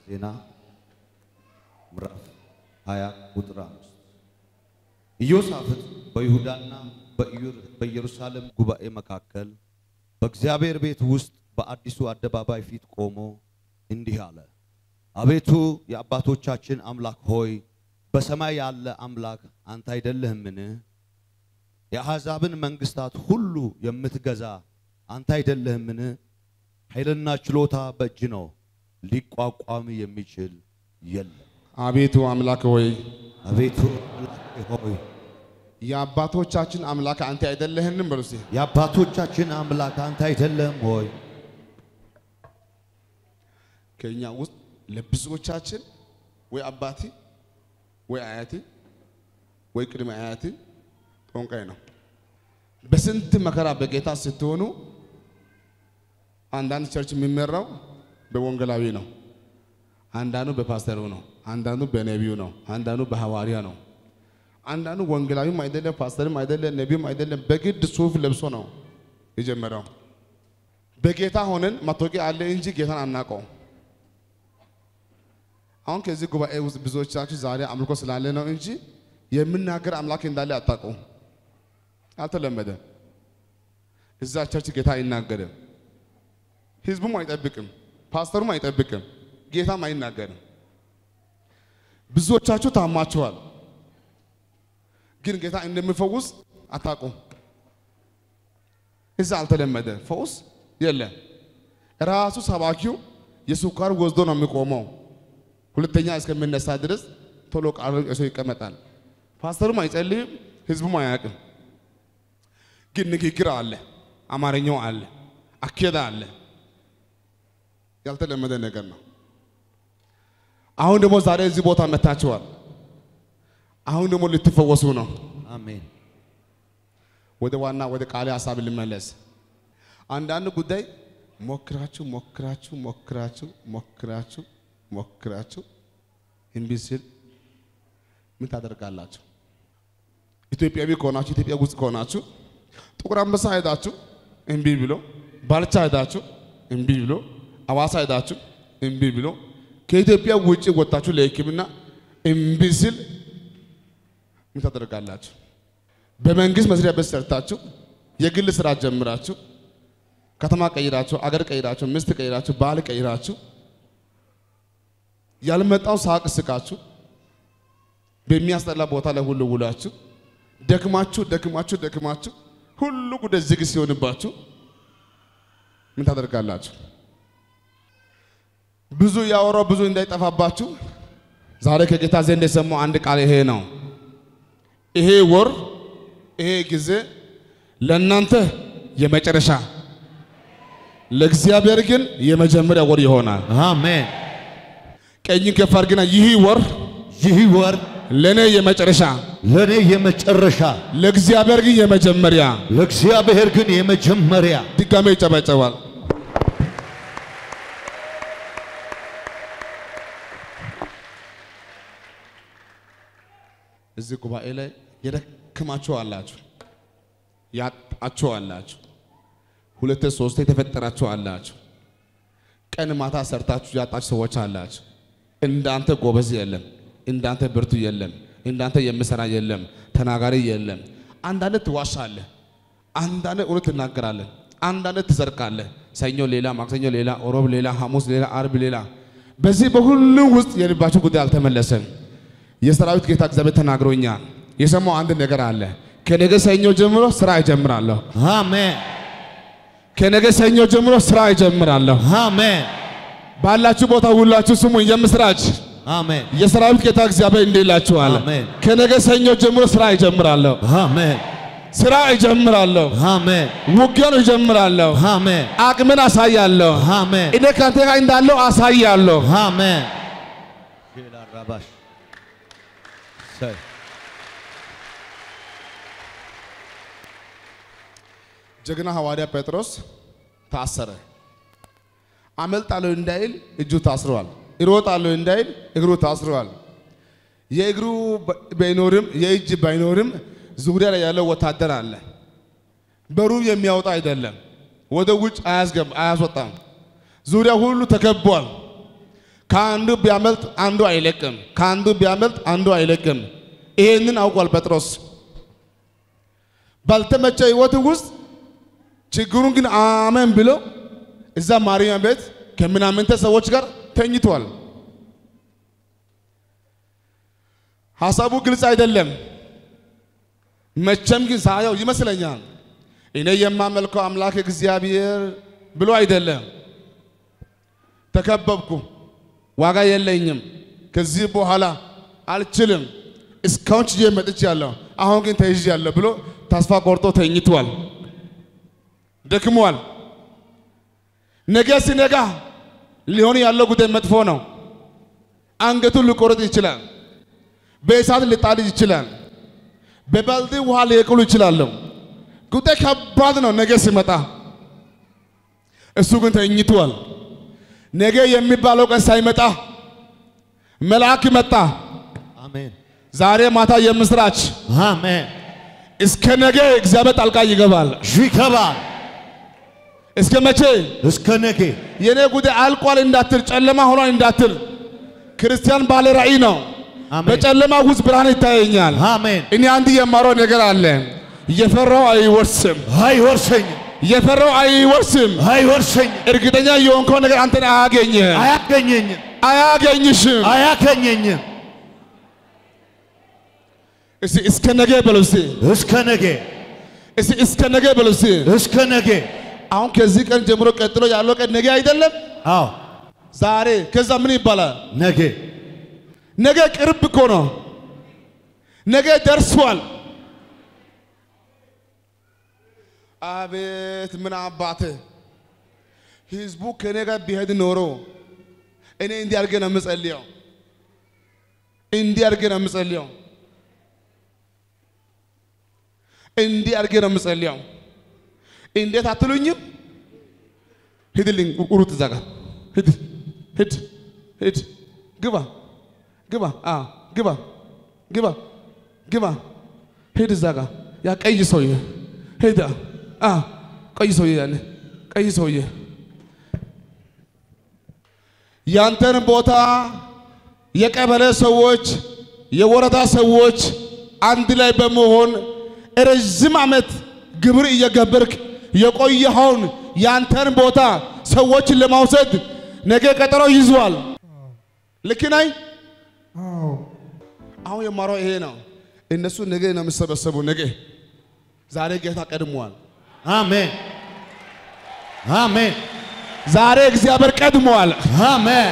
ዜና ምዕራፍ 20 ቁጥር 5 ኢዮሳፍጥ በይሁዳና በኢየሩሳሌም ጉባኤ መካከል በእግዚአብሔር ቤት ውስጥ በአዲሱ አደባባይ ፊት ቆሞ እንዲህ አለ። አቤቱ የአባቶቻችን አምላክ ሆይ በሰማይ ያለ አምላክ አንተ አይደለህምን? የአሕዛብን መንግሥታት ሁሉ የምትገዛ አንተ አይደለህምን? ኃይልና ችሎታ በእጅ ነው፣ ሊቋቋም የሚችል የለም። አቤቱ አምላክ ሆይ አቤቱ አምላክ ሆይ የአባቶቻችን አምላክ አንተ አይደለህንም? በሉ እስቲ የአባቶቻችን አምላክ አንተ አይደለህም ሆይ ከኛ ውስጥ ለብዙዎቻችን ወይ አባቲ ወይ አያቲ ወይ ቅድመ አያቲ ጦንቃይ ነው። በስንት መከራ በጌታ ስትሆኑ አንዳንድ ቸርች የሚመራው በወንጌላዊ ነው፣ አንዳንዱ በፓስተሩ ነው፣ አንዳንዱ በነቢዩ ነው፣ አንዳንዱ በሐዋርያ ነው። አንዳንዱ ወንጌላዊም አይደለም፣ ፓስተርም አይደለም፣ ነቢዩም አይደለም። በግድ ሱፍ ለብሶ ነው የጀመረው። በጌታ ሆነን መታወቂያ አለ እንጂ ጌታን አናውቀው። አሁን ከዚህ ጉባኤ ውስጥ ብዙዎቻችሁ ዛሬ አምልኮ ስላለ ነው እንጂ የምናገር አምላክ እንዳለ አታውቀው። አልተለመደ። እዛ ቸርች ጌታ አይናገርም፣ ህዝቡም አይጠብቅም፣ ፓስተሩም አይጠብቅም፣ ጌታም አይናገርም። ብዙዎቻችሁ ታማችኋል፣ ግን ጌታ እንደሚፈውስ አታውቁም። እዛ አልተለመደ፣ ፈውስ የለም። ራሱ ሰባኪው የስኳር ወስዶ ነው የሚቆመው። ሁለተኛ እስከሚነሳ ድረስ ቶሎ ቃሉ እሱ ይቀመጣል። ፓስተሩም አይጸልይም፣ ህዝቡም አያውቅም። ግን ንግግር አለ፣ አማርኛው አለ፣ አኬዳ አለ። ያልተለመደ ነገር ነው። አሁን ደግሞ ዛሬ እዚህ ቦታ መታችኋል። አሁን ደግሞ ልትፈወሱ ነው። አሜን። ወደ ዋና ወደ ቃሌ ሀሳብ ልመለስ። አንዳንድ ጉዳይ ሞክራችሁ ሞክራችሁ ሞክራችሁ ሞክራችሁ ሞክራችሁ እምቢ ሲል ምን ታደርጋላችሁ? ኢትዮጵያዊ ከሆናችሁ ኢትዮጵያ ውስጥ ከሆናችሁ ጥቁር አንበሳ ሄዳችሁ እምቢ ብሎ፣ ባልቻ ሄዳችሁ እምቢ ብሎ፣ አዋሳ ሄዳችሁ እምቢ ብሎ፣ ከኢትዮጵያ ውጭ ወጣችሁ ለሕክምና እምቢ ሲል ምን ታደርጋላችሁ? በመንግስት መስሪያ ቤት ሰርታችሁ የግል ስራ ጀምራችሁ ከተማ ቀይራችሁ አገር ቀይራችሁ ሚስት ቀይራችሁ ባል ቀይራችሁ ያልመጣው ሳቅ ስቃችሁ በሚያስጠላ ቦታ ላይ ሁሉ ውላችሁ ደክማችሁ ደክማችሁ ደክማችሁ ሁሉ ጉዳይ ዝግ ሲሆንባችሁ ምን ታደርጋላችሁ? ብዙ ያወራው ብዙ እንዳይጠፋባችሁ ዛሬ ከጌታ ዘንድ የሰማው አንድ ቃል ይሄ ነው። ይሄ ወር ይሄ ጊዜ ለእናንተ የመጨረሻ ለእግዚአብሔር ግን የመጀመሪያ ወር ይሆናል። አሜን። ቀኝ ከፍ አድርግና ይህ ወር ይህ ወር ለእኔ የመጨረሻ ለእኔ የመጨረሻ ለእግዚአብሔር ግን የመጀመሪያ። ለእግዚአብሔር ግን የመጀመሪያ ድጋሜ ይጨበጨባል። እዚህ ጉባኤ ላይ የደከማችሁ አላችሁ፣ ያጣችሁ አላችሁ፣ ሁለቴ ሶስቴ የተፈጠራችሁ አላችሁ፣ ቀን ማታ ሰርታችሁ ያጣችሁ ሰዎች አላችሁ። እንዳንተ ጎበዝ የለም፣ እንዳንተ ብርቱ የለም፣ እንዳንተ የምሰራ የለም፣ ተናጋሪ የለም። አንዳንድ ትዋሻለህ፣ አንዳንድ እውነት ትናገራለህ፣ አንዳንድ ትሰርቃለህ። ሰኞ ሌላ፣ ማክሰኞ ሌላ፣ ሮብ ሌላ፣ ሐሙስ ሌላ፣ አርብ ሌላ። በዚህ በሁሉ ውስጥ የልባችሁ ጉዳይ አልተመለሰም። የሰራዊት ጌታ እግዚአብሔር ተናግሮኛል። የሰማው አንድ ነገር አለ። ከነገ ሰኞ ጀምሮ ስራ እጀምራለሁ። አሜን። ከነገ ሰኞ ጀምሮ ስራ እጀምራለሁ። አሜን። ባላችሁ ቦታ ሁላችሁ ስሙ የምስራች አሜን። የሰራዊት ጌታ እግዚአብሔር እንዲህ ይላችኋል። አሜን። ከነገ ሰኞ ጀምሮ ስራ እጀምራለሁ። አሜን። ስራ እጀምራለሁ። አሜን። ውጊያን እጀምራለሁ። አሜን። አቅምን አሳያለሁ። አሜን። እኔ ከአንተ ጋር እንዳለው አሳያለሁ። አሜን። ራባሽ ጀግና ሐዋርያ ጴጥሮስ ታሰረ። አመልጣለሁ እንዳይል እጁ ታስሯል። እሮጣለሁ እንዳይል እግሩ ታስሯል። የእግሩ ባይኖርም የእጅ ባይኖርም ዙሪያ ላይ ያለው ወታደር አለ። በሩም የሚያወጣ አይደለም፣ ወደ ውጭ አያስገባ አያስወጣም። ዙሪያ ሁሉ ተከቧል። ከአንዱ ቢያመልጥ አንዱ አይለቅም፣ ከአንዱ ቢያመልጥ አንዱ አይለቅም። ይሄንን አውቋል ጴጥሮስ። ባልተመቸ ህይወት ውስጥ ችግሩን ግን አሜን ብሎ እዛ ማርያም ቤት ከምናምንተ ሰዎች ጋር ተኝቷል። ሐሳቡ ግልጽ አይደለም። መቼም ግን ሳየው ይመስለኛል እኔ የማመልከው አምላክ እግዚአብሔር ብሎ አይደለም። ተከበብኩ፣ ዋጋ የለኝም፣ ከዚህ በኋላ አልችልም፣ እስካሁን ችዬ መጥቻለሁ፣ አሁን ግን ተይዣለሁ ብሎ ተስፋ ቆርጦ ተኝቷል፣ ደክሟል። ነገ ሲነጋ ሊሆን ያለው ጉዳይ መጥፎ ነው። አንገቱን ሊቆረጥ ይችላል። በእሳት ሊጣል ይችላል። በባልዲ ውሃ ሊያቅሉ ይችላሉ። ጉዳይ ከባድ ነው። ነገ ሲመጣ እሱ ግን ተኝቷል። ነገ የሚባለው ቀን ሳይመጣ መልአክ መጣ። አሜን ዛሬ ማታ የምስራች አሜን። እስከ ነገ እግዚአብሔር ጣልቃ ይገባል። ይገባል እስከ መቼ? እስከ ነገ የኔ ጉዳይ አልቋል እንዳትል፣ ጨለማ ሆኗል እንዳትል። ክርስቲያን ባለ ራእይ ነው። አሜን በጨለማ ውስጥ ብርሃን ይታየኛል። አሜን። እኔ አንድ የማረው ነገር አለ። የፈራው አይወርስም፣ አይወርሰኝም የፈራው አይወርስም። አይወርሰኝም እርግጠኛ የሆንከው ነገር አንተን አያገኝህም፣ አያገኘኝም አያገኝሽም። አያገኘኝም እስቲ እስከ ነገ በለው እስቲ እስከ ነገ እስቲ እስከ ነገ በለው እስቲ። እስከ ነገ አሁን ከዚህ ቀን ጀምሮ ቀጥሎ ያለው ቀን ነገ አይደለም፣ አዎ ዛሬ። ከዛ ምን ይባላል? ነገ ነገ ቅርብ እኮ ነው። ነገ ደርሷል። አቤት ምን አባተ ህዝቡ ከኔ ጋር ቢሄድ ኖሮ እኔ እንዲህ አድርጌ ነው የምጸልየው፣ እንዲህ አድርጌ ነው የምጸልየው፣ እንዲህ አድርጌ ነው የምጸልየው። እንዴት አትሉኝም? ሂድልኝ ቁሩት እዛ ጋር ሂድ ሂድ ሂድ ግባ ግባ አ ግባ ግባ ግባ ሂድ እዛ ጋር ያ ቀይ ሰውዬ ሂድ አ ቀይ ሰውዬ ያለ ቀይ ሰውዬ ያንተን ቦታ የቀበሌ ሰዎች የወረዳ ሰዎች አንድ ላይ በመሆን ረዥም ዓመት ግብር እየገበርክ የቆየኸውን ያንተን ቦታ ሰዎችን ለማውሰድ ነገ ቀጠሮ ይዟል። ልክ ነኝ? አሁን የማረው ይሄ ነው። እነሱ ነገ ነው የሚሰበሰቡ። ነገ ዛሬ ጌታ ቀድሟል። አሜን አሜን ዛሬ እግዚአብሔር ቀድሟል። አሜን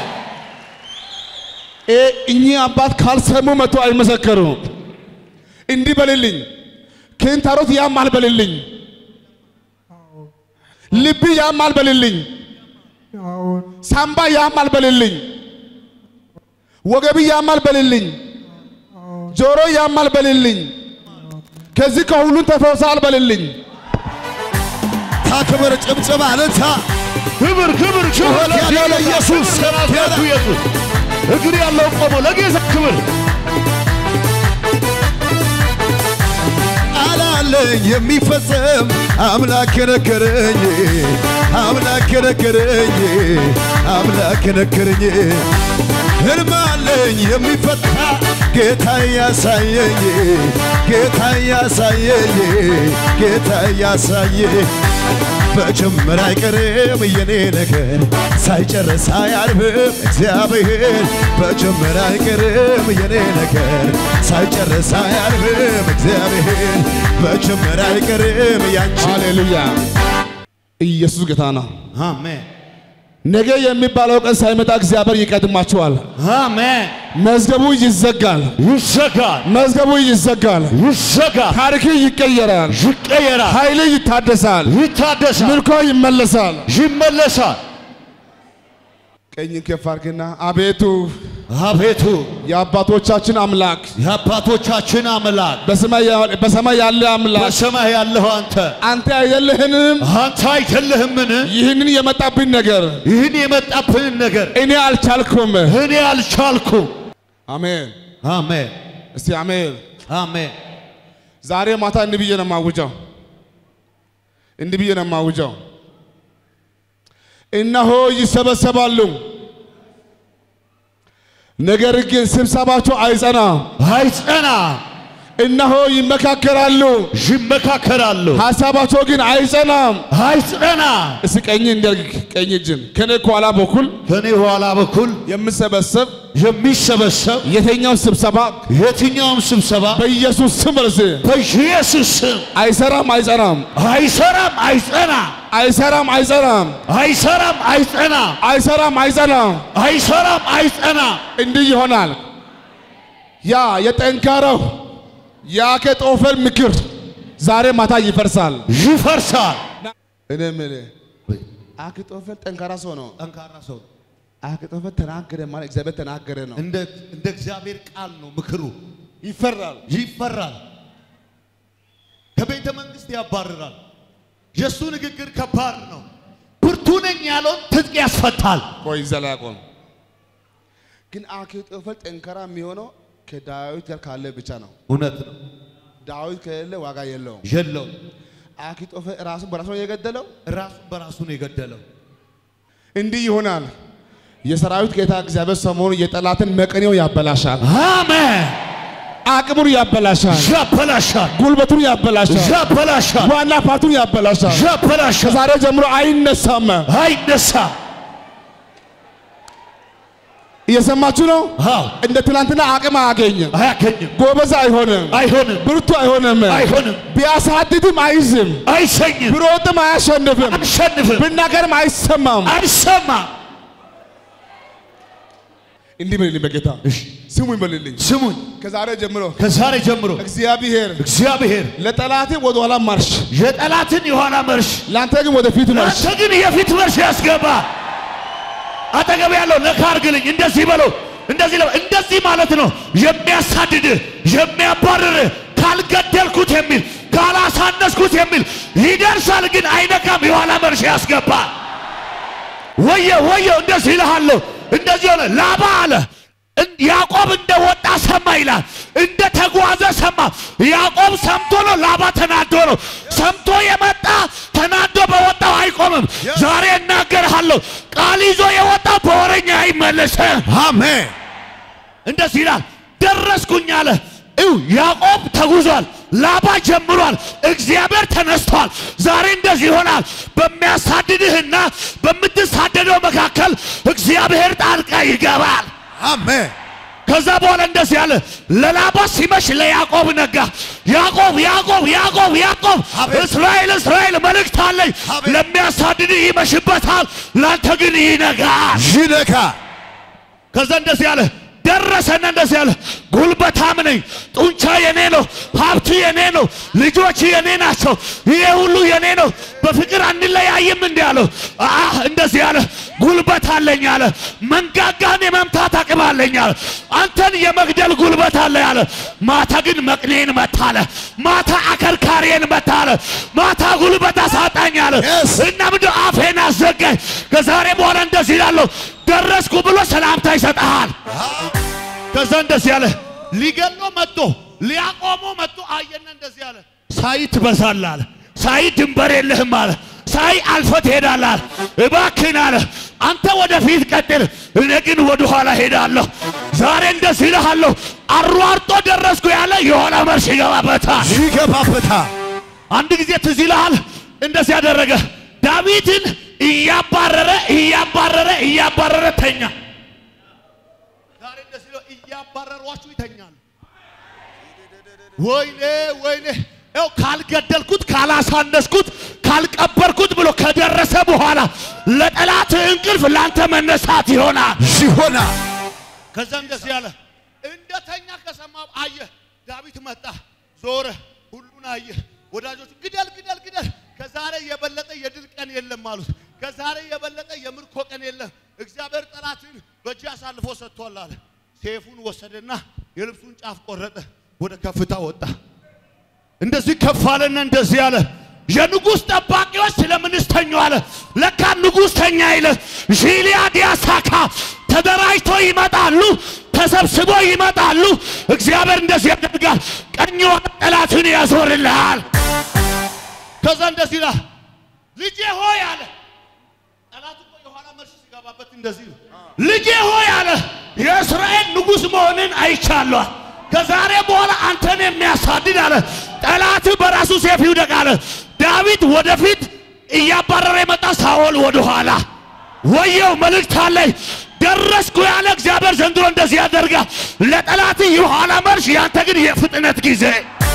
እ እኚህ አባት ካልሰሙ መጥቶ አይመሰከሩም። እንዲህ በልልኝ፣ ክንታሮት ያማል በልልኝ፣ ልብ ያማል በልልኝ፣ ሳምባ ያማል በልልኝ፣ ወገብ ያማል በልልኝ፣ ጆሮ ያማል በልልኝ፣ ከዚህ ከሁሉን ተፈውሰሃል በልልኝ። ታክብር ጭብጭብ አለታ ክብር ክብር ጩኸት ያለው ለኢየሱስ ከናዝሬቱ ኢየሱስ እግር ያለው ቆሞ ለጌታ ክብር አላለኝ የሚፈጸም አምላክ ነገረኝ አምላክ ነገረኝ አምላክ ነገረኝ ህልም አለኝ የሚፈታ ጌታ ያሳየኝ ጌታ ያሳየኝ ጌታ ያሳየኝ በጅምር አይቀርም የኔ ነገር ሳይጨርስ አያልፍም እግዚአብሔር በጅምር አይቀርም የኔ ነገር ሳይጨርስ አያልፍም እግዚአብሔር በጅምር አይቀርም ያንቺ ሃሌሉያ! ኢየሱስ ጌታ ነው። አሜን ነገ የሚባለው ቀን ሳይመጣ እግዚአብሔር ይቀድማችኋል። አሜን መዝገቡ ይዘጋል። ይዘጋል መዝገቡ ይዘጋል። ይዘጋል ታሪክ ይቀየራል። ይቀየራል ኃይል ይታደሳል። ይታደሳል ምርኮ ይመለሳል። ይመለሳል ቀኝ ከፍ አድርግና አቤቱ አቤቱ የአባቶቻችን አምላክ የአባቶቻችን አምላክ በሰማይ ያ- በሰማይ ያለ አምላክ በሰማይ ያለኸው አንተ አንተ አይደለህንም? አንተ አይደለህምን ይህንን የመጣብኝ ነገር ይህን የመጣብንን ነገር እኔ አልቻልኩም። እኔ አልቻልኩም አሜን። አሜን እስቲ አሜን። አሜን ዛሬ ማታ እንዲህ ብዬ ነው የማውጀው፣ እንዲህ ብዬ ነው የማውጀው። እነሆ ይሰበሰባሉ፣ ነገር ግን ስብሰባቸው አይጸናም። አይጸና እነሆ ይመካከራሉ፣ ይመካከራሉ። ሀሳባቸው ግን አይጸናም። አይጸና እስቲ ቀኝ እንደርግ፣ ቀኝ እጅን ከኔ ከኋላ በኩል ከኔ ኋላ በኩል የምሰበሰብ የሚሰበሰብ የትኛው ስብሰባ የትኛውም ስብሰባ በኢየሱስ ስም እርስ በኢየሱስ ስም አይሰራም፣ አይጸናም፣ አይሰራም፣ አይጸና አይሰራም፣ አይጸናም፣ አይሰራም፣ አይጸና አይሰራም፣ አይጸናም። አይሰራም፣ አይጸና እንዲህ ይሆናል። ያ የጠንካራው የአኬጦፌል ምክር ዛሬ ማታ ይፈርሳል። ይፈርሳል። እኔ የምልህ አኬጦፌል ጠንካራ ሰው ነው። ጠንካራ ሰው አኬጦፌል ተናገረ ማለት እግዚአብሔር ተናገረ ነው። እንደ እንደ እግዚአብሔር ቃል ነው ምክሩ። ይፈራል። ይፈራል። ከቤተ መንግስት ያባርራል። የእሱ ንግግር ከባድ ነው። ብርቱ ነኝ ያለውን ትጥቅ ያስፈታል። ቆይ ዘላቆም ግን አኬጦፌል ጠንካራ የሚሆነው ከዳዊት ጋር ካለ ብቻ ነው። እውነት ነው። ዳዊት ከሌለ ዋጋ የለውም። የለውም። አኪጦፌል ራሱን በራሱ ነው የገደለው። ራሱን በራሱ ነው የገደለው። እንዲህ ይሆናል። የሰራዊት ጌታ እግዚአብሔር ሰሞኑን የጠላትን መቀኔው ያበላሻል፣ አሜን። አቅሙን ያበላሻል፣ ያበላሻል፣ ጉልበቱን ያበላሻል፣ ያበላሻል፣ ዋና ፓርቱን ያበላሻል። ያበላሻል። ከዛሬ ጀምሮ አይነሳም። አይነሳ። እየሰማችሁ ነው። አዎ፣ እንደ ትናንትና አቅም አያገኝም፣ አያገኝም፣ ጎበዝ አይሆንም፣ አይሆንም፣ ብርቱ አይሆንም፣ አይሆንም፣ ቢያሳድድም አይዝም፣ አይሰኝም፣ ብሮጥም አያሸንፍም፣ አንሸንፍም፣ ብናገርም አይሰማም። አይሰማም። እንዲህ በልልኝ በጌታ ስሙኝ በልልኝ። ስሙኝ፣ ከዛሬ ጀምሮ ከዛሬ ጀምሮ እግዚአብሔር እግዚአብሔር ለጠላቴ ወደ ኋላ ማርሽ፣ የጠላትን የኋላ መርሽ ለአንተ ግን ወደፊት ማርሽ። አንተ ግን የፊት መርሽ ያስገባ። አጠገብ ያለው ነካ አድርግልኝ። እንደዚህ በለው፣ እንደዚህ ለው፣ እንደዚህ ማለት ነው የሚያሳድድህ የሚያባርርህ ካልገደልኩት የሚል ካላሳነስኩት የሚል ይደርሳል፣ ግን አይነካም። የኋላ መርሽ ያስገባ። ወየ ወየ፣ እንደዚህ ይልሃለሁ። እንደዚህ ሆነ። ላባ አለ እን- ያዕቆብ እንደወጣ ሰማ ይላል። እንደ ተጓዘ ሰማ። ያዕቆብ ሰምቶ ነው፣ ላባ ተናዶ ነው። ሰምቶ የመጣ ተናዶ በወጣው አይቆምም። ዛሬ እናገርሃለሁ፣ ቃል ይዞ የወጣው በወረኛ አይመለስም። አሜን። እንደዚህ ይላል። ደረስኩኝ አለ። እው ያዕቆብ ተጉዟል፣ ላባ ጀምሯል፣ እግዚአብሔር ተነስቷል። ዛሬ እንደዚህ ይሆናል። በሚያሳድድህና በምትሳደደው መካከል እግዚአብሔር ጣልቃ ይገባል። አሜን። ከዛ በኋላ እንደዚህ አለ። ለላባ ሲመሽ ለያዕቆብ ነጋ። ያዕቆብ ያዕቆብ ያዕቆብ ያዕቆብ አቤት። እስራኤል እስራኤል መልእክት አለኝ። አቤት። ለሚያሳድድህ ይመሽበታል፣ ላንተ ግን ይነጋል። ይነካ ከዛ እንደዚህ አለ ደረሰና እንደዚህ አለ ጉልበታም ነኝ፣ ጡንቻ የኔ ነው፣ ሀብት የኔ ነው፣ ልጆች የኔ ናቸው፣ ይሄ ሁሉ የኔ ነው። በፍቅር አንለያይም እንዲህ አለው። አህ እንደዚህ አለ ጉልበት አለኝ አለ። መንጋጋህን የመምታት አቅም አለኝ አለ። አንተን የመግደል ጉልበት አለ አለ። ማታ ግን መቅኔን መታ አለ። ማታ አከርካሪን መታ አለ። ማታ ጉልበት አሳጣኝ አለ Yes. እና ምንድን አፌን አዘጋኝ። ከዛሬ በኋላ እንደዚህ ይላለሁ ደረስኩ ብሎ ሰላምታ ይሰጥሃል። ከዛ እንደዚህ ያለ ሊገሎ መጥቶ ሊያቆሙ መጥቶ አየና እንደዚህ ያለ ሳይ ትበዛለህ አለ። ሳይ ድንበር የለህም አለ። ሳይ አልፈ ትሄዳለህ አለ። እባክህን አለ አንተ ወደፊት ቀጥል፣ እኔ ግን ወደ ኋላ ሄዳለሁ። ዛሬ እንደዚህ ይልሃለሁ፣ አሯርጦ ደረስኩ ያለ የኋላ መርሽ ይገባበታል። ይገባበታል። አንድ ጊዜ ትዝ ይልሃል፣ እንደዚህ ያደረገ ዳዊትን እያባረረ እያባረረ እያባረረ ተኛ። ዛሬ እንደዚህ ነው፣ እያባረሯችሁ ይተኛሉ። ወይኔ ወይኔ፣ ያው ካልገደልኩት ካላሳነስኩት ካልቀበርኩት ብሎ ከደረሰ በኋላ ለጠላት እንቅልፍ ላንተ መነሳት ይሆናል። ይሆናል። ከዛ እንደዚህ ያለ እንደተኛ ከሰማ አየ። ዳዊት መጣ፣ ዞረ፣ ሁሉን አየ። ወዳጆቹ ግደል ግደል ግደል፣ ከዛሬ የበለጠ የድል ቀን የለም አሉት። ከዛሬ የበለጠ የምርኮ ቀን የለም፣ እግዚአብሔር ጠላትን በእጅ አሳልፎ ሰጥቷል አለ። ሴፉን ወሰደና የልብሱን ጫፍ ቆረጠ፣ ወደ ከፍታ ወጣ። እንደዚህ ከፍ አለና እንደዚህ አለ። የንጉሥ ጠባቂዎች ስለምንስ ተኙ አለ። ለካ ንጉሥ ተኛ ይለ ዢሊያ ዲያሳካ ተደራጅቶ ይመጣሉ፣ ተሰብስቦ ይመጣሉ። እግዚአብሔር እንደዚህ ያደርጋል። ቀኝ ወደ ጠላትን ያዞርልሃል። ከዛ እንደዚህ ይላል፣ ልጄ ሆይ አለ። ጠላቱ እኮ የኋላ መርሽ ሲገባበት እንደዚህ ነው። ልጄ ሆይ አለ፣ የእስራኤል ንጉሥ መሆንን አይቻለሁ። ከዛሬ በኋላ አንተን የሚያሳድድ አለ ጠላት በራሱ ሴፍ ይውደቅ አለ። ዳዊት ወደፊት እያባረረ የመጣ ሳኦል ወደ ኋላ። ወየው መልእክት አለኝ ደረስኩ ያለ እግዚአብሔር ዘንድሮ እንደዚህ ያደርጋ። ለጠላት የኋላ መርሽ፣ ያንተ ግን የፍጥነት ጊዜ።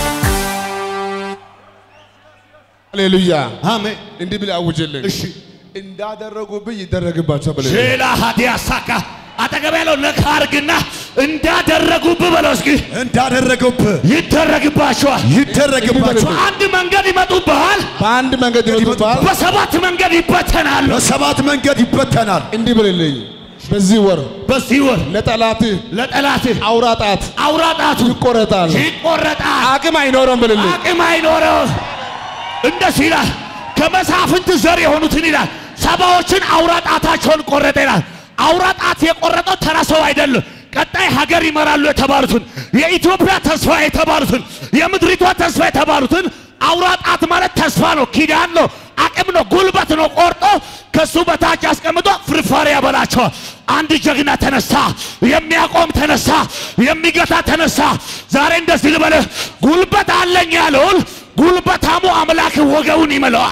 ሃሌሉያ አሜን። እንዲህ ብለህ አውጅልኝ። እሺ እንዳደረጉብኝ ይደረግባቸው ብለህ ሼላ ሀዲያ ሳካ አጠገብ ያለው ነካ አርግና እንዳደረጉብህ በለው እስኪ እንዳደረገብህ ይደረግባቸዋል። ይደረግባቸው። አንድ መንገድ ይመጡብሃል፣ በአንድ መንገድ ይመጡብሃል። በሰባት መንገድ ይበተናሉ። በሰባት መንገድ ይበተናል። እንዲህ ብለልኝ። በዚህ ወር በዚህ ወር ለጠላትህ ለጠላትህ አውራ ጣት አውራ ጣቱ ይቆረጣል፣ ይቆረጣል፣ አቅም አይኖረውም ብለልኝ። አቅም አይኖረው። እንደዚህ ይላል፣ ከመሳፍንት ዘር የሆኑትን ይላል ሰባዎችን አውራ ጣታቸውን ቆረጠ ይላል። አውራ ጣት የቆረጠው ተራ ሰው አይደለም። ቀጣይ ሀገር ይመራሉ የተባሉትን የኢትዮጵያ ተስፋ የተባሉትን የምድሪቷ ተስፋ የተባሉትን አውራ ጣት ማለት ተስፋ ነው፣ ኪዳን ነው፣ አቅም ነው፣ ጉልበት ነው። ቆርጦ ከሱ በታች አስቀምጦ ፍርፋሪ ያበላቸዋል። አንድ ጀግና ተነሳ፣ የሚያቆም ተነሳ፣ የሚገታ ተነሳ። ዛሬ እንደዚህ ልበልህ፣ ጉልበት አለኝ ያለውን ጉልበታሙ አምላክ ወገቡን ይመለዋል።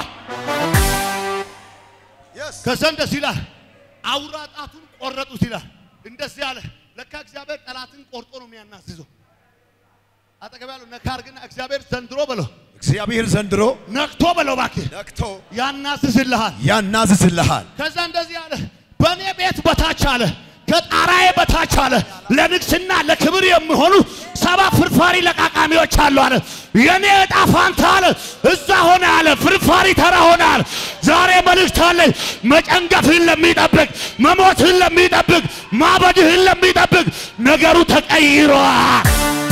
ከዛ እንደዚህ ይላል፣ አውራ ጣቱን ቆረጡት ይላል። እንደዚህ አለ። ለካ እግዚአብሔር ጠላትን ቆርጦ ነው የሚያናዝዘው። አጠገብ ያለው ነካ አርግና እግዚአብሔር ዘንድሮ በለው እግዚአብሔር ዘንድሮ ነክቶ በለው እባክህ ነክቶ ያናዝዝልሃል። ያናዝዝልሃል። ከዛ እንደዚህ አለ፣ በእኔ ቤት በታች አለ፣ ከጣራዬ በታች አለ፣ ለንግስና ለክብር የሚሆኑ ሰባ ፍርፋሪ ለቃቃሚዎች አሉ አለ። የኔ ዕጣ ፋንታ አለ እዛ ሆነ አለ፣ ፍርፋሪ ተራ ሆነ አለ። ዛሬ መልእክት አለኝ፣ መጨንገፍህን ለሚጠብቅ መሞትህን ለሚጠብቅ ማበድህን ለሚጠብቅ ነገሩ ተቀይሯል።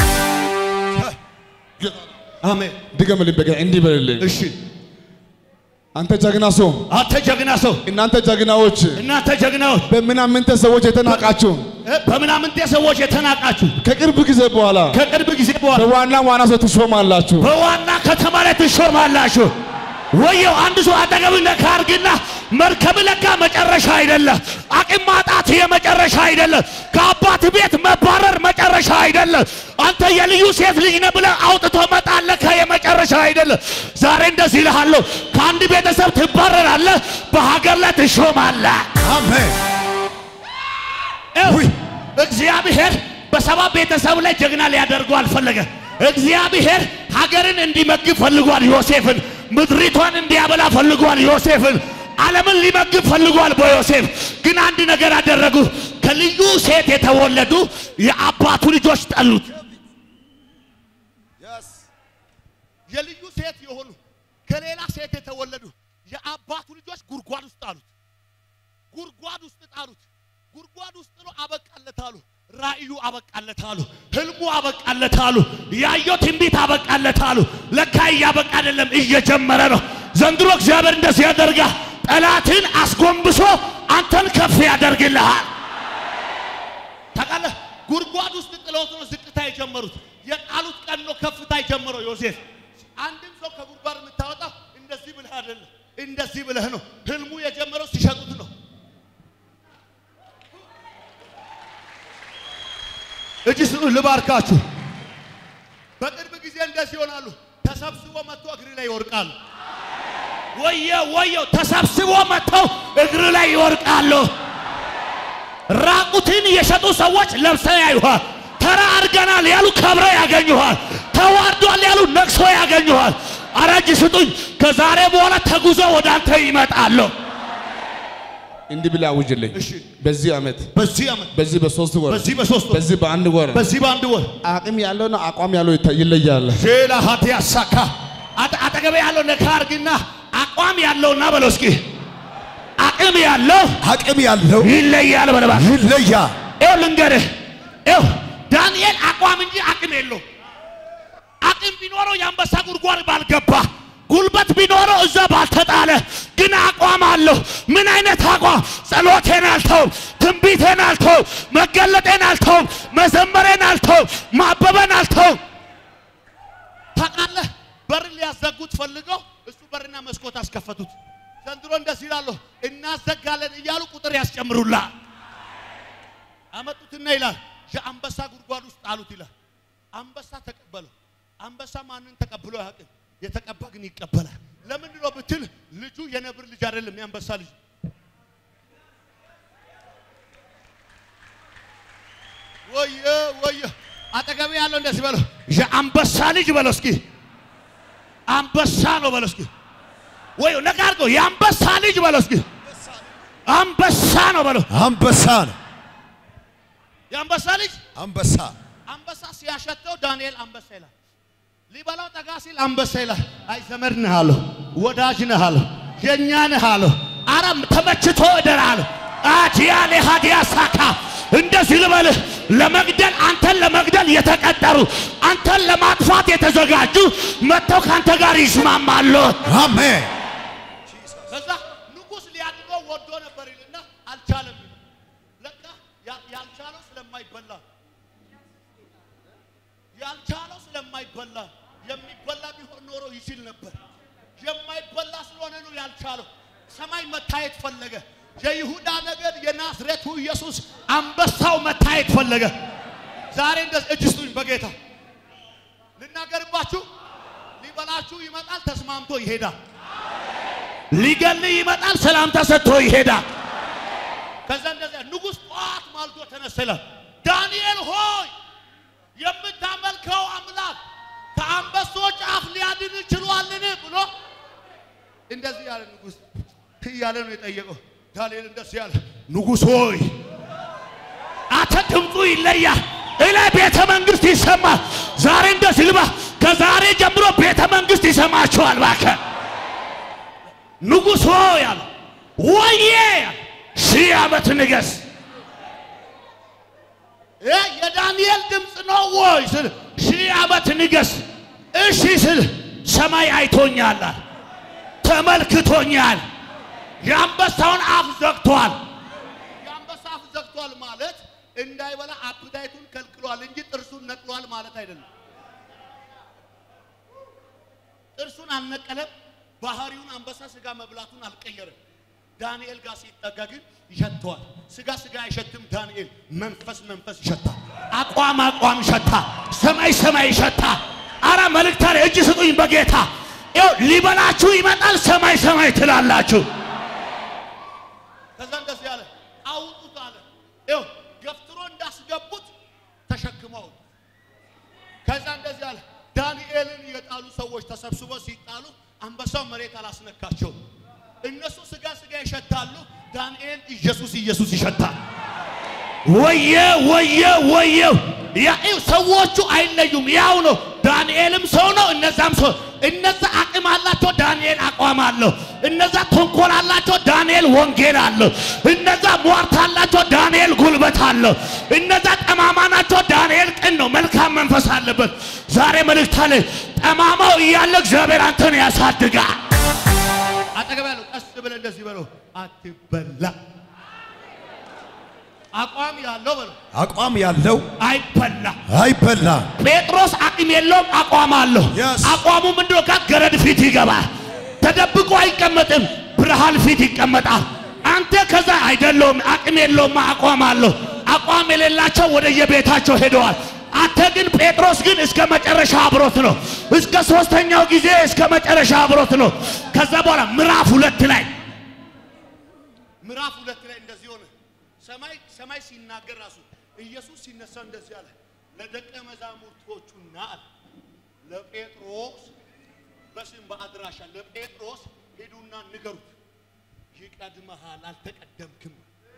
አሜን። ድገምልኝ በጌታ እንዲህ በልልኝ። እሺ አንተ ጀግና ሰው፣ አንተ ጀግና ሰው፣ እናንተ ጀግናዎች፣ እናንተ ጀግናዎች በምናምንተ ሰዎች የተናቃችሁ በምናምንቴ ሰዎች የተናቃችሁ ከቅርብ ጊዜ በኋላ ከቅርብ ጊዜ በኋላ በዋና ዋና ሰው ትሾማላችሁ። በዋና ከተማ ላይ ትሾማላችሁ። ወየው አንድ ሰው አጠገብ ነካ አርግና መርከብ ለካ መጨረሻ አይደለም። አቅም ማጣት የመጨረሻ አይደለም። ከአባት ቤት መባረር መጨረሻ አይደለም። አንተ የልዩ ሴት ልጅ ነህ ብለህ አውጥቶ መጣል ለካ የመጨረሻ አይደለም። ዛሬ እንደዚህ እልሃለሁ፣ ከአንድ ቤተሰብ ትባረራለህ፣ በሀገር ላይ ትሾማለህ። አሜን። ይኸው ውይ! እግዚአብሔር በሰባ ቤተሰብ ላይ ጀግና ሊያደርጉ አልፈለገ። እግዚአብሔር ሀገርን እንዲመግብ ፈልጓል ዮሴፍን። ምድሪቷን እንዲያበላ ፈልጓል ዮሴፍን። ዓለምን ሊመግብ ፈልጓል በዮሴፍ ግን አንድ ነገር አደረጉ። ከልዩ ሴት የተወለዱ የአባቱ ልጆች ጠሉት። የልዩ ሴት የሆኑ ከሌላ ሴት የተወለዱ የአባቱ ልጆች ጉድጓድ ውስጥ ጣሉት። ጉድጓድ ውስጥ ጣሉት። ጉድጓድ ውስጥ ጥሎ አበቃለታሉ። ራእዩ አበቃለታሉ። ህልሙ አበቃለታሉ። ያየው ትንቢት አበቃለታሉ። ለካ እያበቃ አይደለም እየጀመረ ነው። ዘንድሮ እግዚአብሔር እንደዚህ ያደርጋ ጠላትን አስጎንብሶ አንተን ከፍ ያደርግልሃል። ታውቃለህ፣ ጉድጓድ ውስጥ ጥለውት ነው ዝቅታ የጀመሩት። የጣሉት ቀን ነው ከፍታ የጀመረው ዮሴፍ። አንድም ሰው ከጉድጓድ የምታወጣው እንደዚህ ብለህ አይደለም፣ እንደዚህ ብለህ ነው። ህልሙ የጀመረው ሲሸጡት ነው። እጅ ስጡ፣ ልባርካችሁ። በቅርብ ጊዜ እንደዚህ ይሆናሉ። ተሰብስቦ መጥቶ እግር ላይ ይወርቃሉ። ወየ ወየው፣ ተሰብስቦ መጥተው እግር ላይ ይወርቃሉ። ራቁትን የሸጡ ሰዎች ለብሰው ያዩሃል። ተራ አድርገናል ያሉ ከብረው ያገኙሃል። ተዋርዷል ያሉ ነቅሶ ያገኙሃል። አረጅ ስጡኝ። ከዛሬ በኋላ ተጉዞ ወደ አንተ ይመጣሉ። እንዲህ ብለህ አውጅልኝ። እሺ። በዚህ ዓመት በዚህ ዓመት በዚህ በሶስት ወር በዚህ በሶስት ወር በዚህ በአንድ ወር በዚህ በአንድ ወር አቅም ያለውና አቋም ያለው ይታ- ይለያል። ሼላ ሀቲ ያሳካ አጠ- አጠገቤ ያለው ነካ አርግና አቋም ያለውና በለው እስኪ አቅም ያለው አቅም ያለው ይለያል በለባ ይለያል። ይኸው ልንገርህ፣ ይኸው ዳንኤል አቋም እንጂ አቅም የለው። አቅም ቢኖረው የአንበሳ ጉድጓድ ባልገባ፣ ጉልበት ቢኖረው እዛ ባልተጣለ፣ ግን አቋም አለው። ምን አይነት አቋም? ጸሎቴን አልተውም፣ ትንቢቴን አልተውም፣ መገለጤን አልተውም፣ መዘመሬን አልተውም፣ ማበበን አልተውም። ታውቃለህ፣ በር ሊያዘጉት ፈልገው እሱ በርና መስኮት አስከፈቱት። ዘንድሮ እንደዚህ ይላለሁ፣ እናዘጋለን እያሉ ቁጥር ያስጨምሩላል። አመጡት አመጡትና ይላል የአንበሳ ጉድጓድ ውስጥ ጣሉት ይላል። አንበሳ ተቀበለው። አንበሳ ማንን ተቀብሎ አያውቅም። የተቀባ ግን ይቀበላል። ለምንድን ነው ብትል ልጁ የነብር ልጅ አይደለም፣ የአንበሳ ልጅ ወየ ወየ አጠገቤ ያለው እንደዚህ በለው፣ የአንበሳ ልጅ በለው እስኪ። አንበሳ ነው በለው እስኪ። ወይ ነቃ አድርገው፣ የአንበሳ ልጅ በለው እስኪ። አንበሳ ነው በለው። አንበሳ ነው። የአንበሳ ልጅ አንበሳ አንበሳ ሲያሸተው ዳንኤል አንበሳ ይላል። ሊበላው ጠጋ ሲል አንበሳ ይላል። አይ ዘመድ ነህ አለው፣ ወዳጅ ነህ አለው፣ የእኛ ነህ አለው። አረም ተመችቶ እደር አለው። አዲያሌ ሀዲያ ሳካ እንደዚህ ልበልህ፣ ለመግደል አንተን ለመግደል የተቀጠሩ አንተን ለማጥፋት የተዘጋጁ መጥተው ከአንተ ጋር ይስማማሉ። አሜን። ከዛ ንጉሥ ሊያድነው ወዶ ነበር ይልና አልቻለም። ለካ ያ- ያልቻለው ስለማይበላ ያልቻለው ስለማይበላ የሚበላ ቢሆን ኖሮ ይችል ነበር። የማይበላ ስለሆነ ነው ያልቻለው። ሰማይ መታየት ፈለገ። የይሁዳ ነገድ የናዝሬቱ ኢየሱስ አንበሳው መታየት ፈለገ። ዛሬ እንደዚህ እጅ ስጡኝ በጌታ ልናገርባችሁ። ሊበላችሁ ይመጣል፣ ተስማምቶ ይሄዳል። ሊገል ይመጣል፣ ሰላምታ ሰጥቶ ይሄዳል። ከዛ እንደዚያ ንጉሥ ጠዋት ማልዶ ተነሳ ይላል። ዳንኤል ሆይ የምታመልከው አምላክ ከአንበሶች አፍ ሊያድን ችሏልን ብሎ እንደዚህ ያለ ንጉሥ እያለ ነው የጠየቀው። ዳንኤል እንደዚህ ያለ ንጉሥ ሆይ አንተ ድምፁ ይለያል፣ እላ ቤተ መንግስት ይሰማል። ዛሬ እንደዚህ ልባ ከዛሬ ጀምሮ ቤተ መንግስት ይሰማችኋል። እባክህ ንጉሥ ሆይ አለ ወዬ አለ ሺህ ዓመት ንገስ። እ የዳንኤል ድምፅ ነው ወይ ስል ሺህ ዓመት ንገስ። እሺ ስል ሰማይ አይቶኛል አለ ተመልክቶኛል። የአንበሳውን አፍ ዘግቷል። የአንበሳ አፍ ዘግቷል ማለት እንዳይበላ አፕታይቱን ከልክሏል እንጂ ጥርሱን ነቅሏል ማለት አይደለም። ጥርሱን አልነቀለም። ባህሪውን አንበሳ ስጋ መብላቱን አልቀየረም። ዳንኤል ጋር ሲጠጋ ግን ይሸተዋል። ስጋ ስጋ አይሸትም። ዳንኤል መንፈስ መንፈስ ይሸታል። አቋም አቋም ይሸታል። ሰማይ ሰማይ ይሸታል። አረ መልእክት አለ። እጅ ስጡኝ በጌታ ይኸው ሊበላችሁ ይመጣል። ሰማይ ሰማይ ትላላችሁ። ከዛ እንደዚህ አለ፣ አውጡት አለ። ይኸው ገፍትሮ እንዳስገቡት ተሸክመው ከዛ እንደዚህ አለ። ዳንኤልን የጣሉ ሰዎች ተሰብስበው ሲጣሉ አንበሳው መሬት አላስነካቸውም። እነሱ ስጋ ስጋ ይሸታሉ። ዳንኤል ኢየሱስ ኢየሱስ ይሸታል። ወየ ወየ ወየ ያው ሰዎቹ አይለዩም፣ ያው ነው። ዳንኤልም ሰው ነው፣ እነዛም ሰው። እነዛ አቅም አላቸው፣ ዳንኤል አቋም አለው። እነዛ ተንኮል አላቸው፣ ዳንኤል ወንጌል አለው። እነዛ ሟርት አላቸው፣ ዳንኤል ጉልበት አለው። እነዛ ጠማማ ናቸው፣ ዳንኤል ቅን ነው፣ መልካም መንፈስ አለበት። ዛሬ መልእክት አለ። ጠማማው እያለ እግዚአብሔር አንተን ያሳድጋል። አጠገብ ያለው ቀስ ብለህ እንደዚህ በለው፣ አትበላ አቋም ያለው በለው አቋም ያለው አይበላ። አይበላም። ጴጥሮስ አቅም የለውም፣ አቋም አለው። Yes. አቋሙ ምንድነው? ጋር ገረድ ፊት ይገባል። ተደብቆ አይቀመጥም፣ ብርሃን ፊት ይቀመጣል። አንተ ከዛ አይደለውም፣ አቅም የለውም፣ አቋም አለው። አቋም የሌላቸው ወደ የቤታቸው ሄደዋል። አንተ ግን ጴጥሮስ ግን እስከ መጨረሻ አብሮት ነው። እስከ ሶስተኛው ጊዜ እስከ መጨረሻ አብሮት ነው። ከዛ በኋላ ምዕራፍ ሁለት ላይ ምዕራፍ ሁለት ላይ እንደዚህ ሆነ። ሰማይ ሰማይ ሲናገር ራሱ ኢየሱስ ሲነሳ እንደዚህ አለ፣ ለደቀ መዛሙርቶቹና አለ ለጴጥሮስ በስም በአድራሻ ለጴጥሮስ ሄዱና ንገሩት፣ ይቀድመሃል፣ አልተቀደምክም።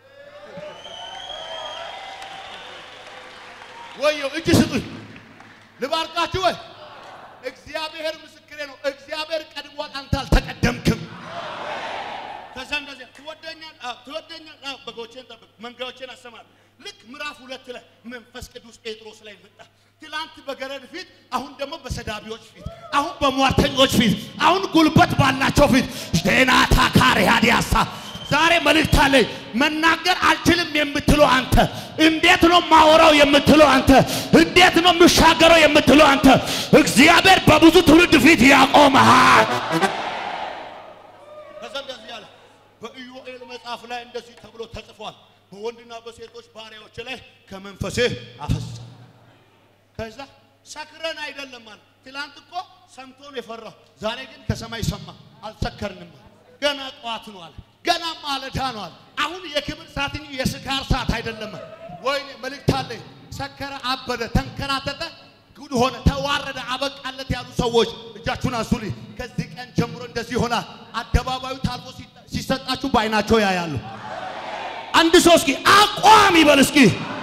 ወየው እጅ ስጡኝ፣ ልባርካችሁ ወይ እግዚአብሔር ምስክሬ ነው። እግዚአብሔር ቀድሟል፣ አንተ አልተቀደምክም። ከዛ እንደዚህ ትወደኛል አዎ፣ ትወደኛል አዎ፣ በጎቼን ጠብቅ፣ መንጋዎቼን አሰማር። ልክ ምዕራፍ ሁለት ላይ መንፈስ ቅዱስ ጴጥሮስ ላይ መጣ። ትላንት በገረድ ፊት፣ አሁን ደግሞ በሰዳቢዎች ፊት፣ አሁን በሟርተኞች ፊት፣ አሁን ጉልበት ባላቸው ፊት ዜናታ ካሪያዲያሳ ዛሬ መልእክት አለኝ። መናገር አልችልም የምትለው አንተ፣ እንዴት ነው ማወራው የምትለው አንተ፣ እንዴት ነው የምሻገረው የምትለው አንተ፣ እግዚአብሔር በብዙ ትውልድ ፊት ያቆመሃል። ከዛ እንደዚህ ያለ በኢዮኤል መጽሐፍ ላይ እንደዚህ ተብሎ ተጽፏል። በወንድና በሴቶች ባሪያዎች ላይ ከመንፈስህ አፈሳ። ከዛ ሰክረን አይደለም ማለት ትላንት እኮ ሰምቶ ነው የፈራው። ዛሬ ግን ከሰማይ ሰማ፣ አልሰከርንም። ገና ጠዋት ነው አለ፣ ገና ማለዳ ነው አለ። አሁን የክብር ሰዓት እንጂ የስካር ሰዓት አይደለም። ወይኔ መልእክት አለኝ። ሰከረ፣ አበደ፣ ተንከራተተ፣ ጉድ ሆነ፣ ተዋረደ፣ አበቃለት ያሉ ሰዎች እጃችሁን አንሱልኝ። ከዚህ ቀን ጀምሮ እንደዚህ ይሆናል። አደባባዩ ታልፎ ሲጠ- ሲሰጣችሁ በአይናቸው ያያሉ። አንድ ሰው እስኪ አቋም ይበል እስኪ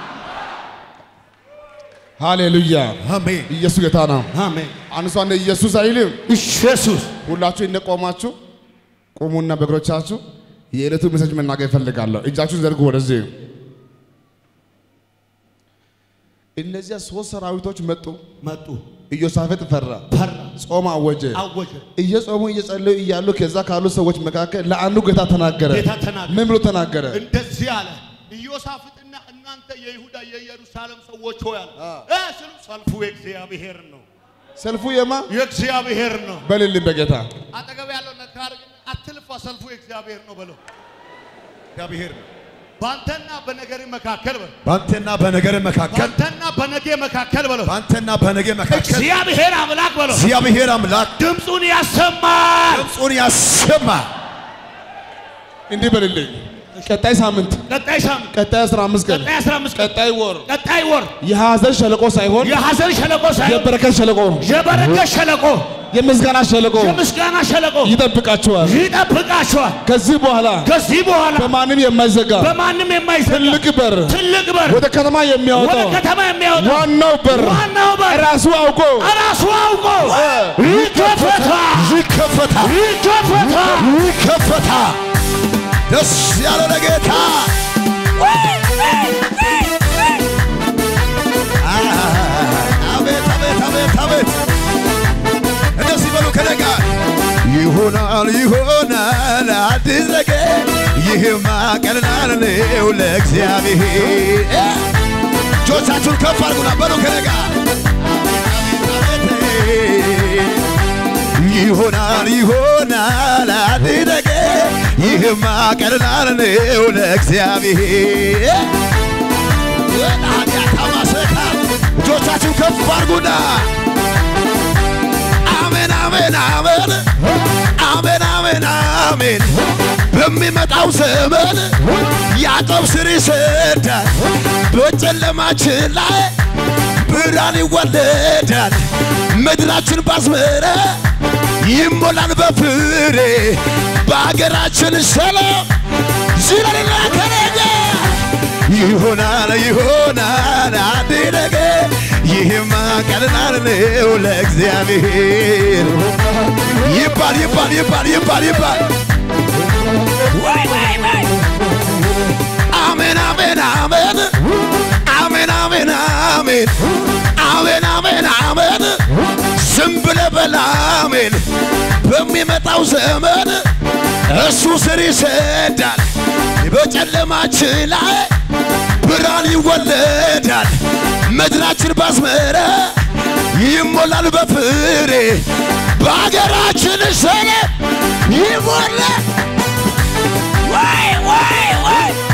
ሃሌሉያ አሜን ኢየሱስ ጌታ ነው። አሜን። አንሷ እንደ ኢየሱስ አይልም። ኢየሱስ ሁላችሁ እንደቆማችሁ ቁሙና በእግሮቻችሁ የዕለቱ ሜሴጅ መናገር እፈልጋለሁ። እጃችሁን ዘርጉ ወደዚህ። እነዚያ ሶስት ሰራዊቶች መጡ። መጡ፣ ኢዮሳፍጥ ፈራ፣ ፈራ፣ ጾም አወጀ። አወጀ። እየጾሙ እየጸለዩ እያሉ ከዛ ካሉ ሰዎች መካከል ለአንዱ ጌታ ተናገረ። ጌታ ተናገረ። ምን ብሎ ተናገረ? እንደዚህ አለ ኢዮሳፍጥና እናንተ የይሁዳ የኢየሩሳሌም ሰዎች ሆይ አለ እ ስሉ ሰልፉ የእግዚአብሔር ነው፣ ሰልፉ የማ የእግዚአብሔር ነው። በልልኝ በጌታ አጠገብ ያለው ነካ አድርግና አትልፋ፣ ሰልፉ የእግዚአብሔር ነው በለው። እግዚአብሔር ነው። ባንተና በነገር መካከል በለው። በአንተና በነገር መካከል ባንተና በነጌ መካከል በለው። በአንተና በነገ መካከል እግዚአብሔር አምላክ በለው እግዚአብሔር አምላክ ድምፁን ያሰማል። ድምፁን ያሰማ እንዲህ በልልኝ። ቀጣይ ሳምንት፣ ቀጣይ ሳምንት፣ ቀጣይ 15 ቀን፣ ቀጣይ 15 ቀን፣ ቀጣይ ወር ቀጣይ ወር የሐዘን ሸለቆ ሳይሆን የሐዘን ሸለቆ ሳይሆን የበረከት ሸለቆ፣ የበረከት ሸለቆ፣ የምስጋና ሸለቆ የምስጋና ሸለቆ ይጠብቃችኋል። ይጠብቃቸዋል። ከዚህ በኋላ ከዚህ በኋላ በማንም የማይዘጋ በማንም የማይዘጋ ትልቅ በር ትልቅ በር ወደ ከተማ ወደ የሚያወጣው ከተማ የሚያወጣ ዋናው በር ዋናው በር ራሱ አውቆ ራሱ አውቆ ይከፈታል፣ ይከፈታል ይከፈታል። ይከፈታል። ደስ ያለ ለጌታ አቤት አቤት አቤት አቤት እንደዚህ በሉ ከደጋ ይሆናል ይሆናል አዲስ ነገር ይህማ ቀልናል ነው ለእግዚአብሔር እጆቻችሁን ከፍ አድርጉና በሉ ከደጋ ይሆናል ይሆናል አዲስ ነገር ይህማ ቀልናል ነው ለእግዚአብሔር ኃጢአት ማሰካ እጆቻችሁ ከፍ አድርጉና አሜን አሜን አሜን አሜን አሜን አሜን በሚመጣው ዘመን ያዕቆብ ስር ይሰዳል በጨለማችን ላይ ብርሃን ይወለዳል ምድራችን ባዝመረ ይሞላል በፍሬ በአገራችን ሰላም ዝለልና ከነገ ይሆናል ይሆናል አንድ ነገር ይህማ ቀልናል ነው ለእግዚአብሔር ይባል ይባል ይባል ይባል ይባል አሜን አሜን አሜን አሜን አሜን አሜን አሜን አሜን አሜን ዝም ብለህ በል አሜን በሚመጣው ዘመን እሱ ስር ይሰዳል በጨለማችን ላይ ብርሃን ይወለዳል ምድራችን ባዝመረ ይሞላል በፍሬ በሀገራችን ሰላም ይሞላል ወይ ወይ ወይ